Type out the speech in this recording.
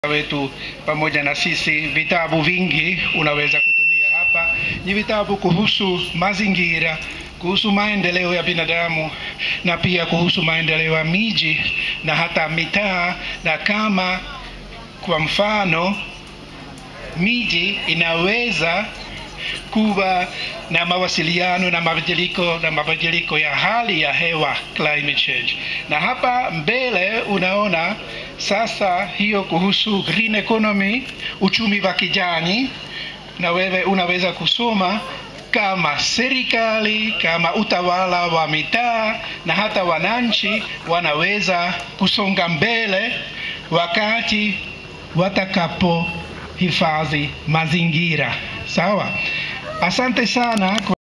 wetu pamoja na sisi. Vitabu vingi unaweza kutumia hapa, ni vitabu kuhusu mazingira, kuhusu maendeleo ya binadamu na pia kuhusu maendeleo ya miji na hata mitaa, na kama kwa mfano miji inaweza kuwa na mawasiliano na mabadiliko na mabadiliko ya hali ya hewa climate change. Na hapa mbele unaona sasa hiyo kuhusu green economy, uchumi wa kijani, na wewe unaweza kusoma kama serikali, kama utawala wa mitaa na hata wananchi wanaweza kusonga mbele wakati watakapo hifadhi mazingira. Sawa, asante sana.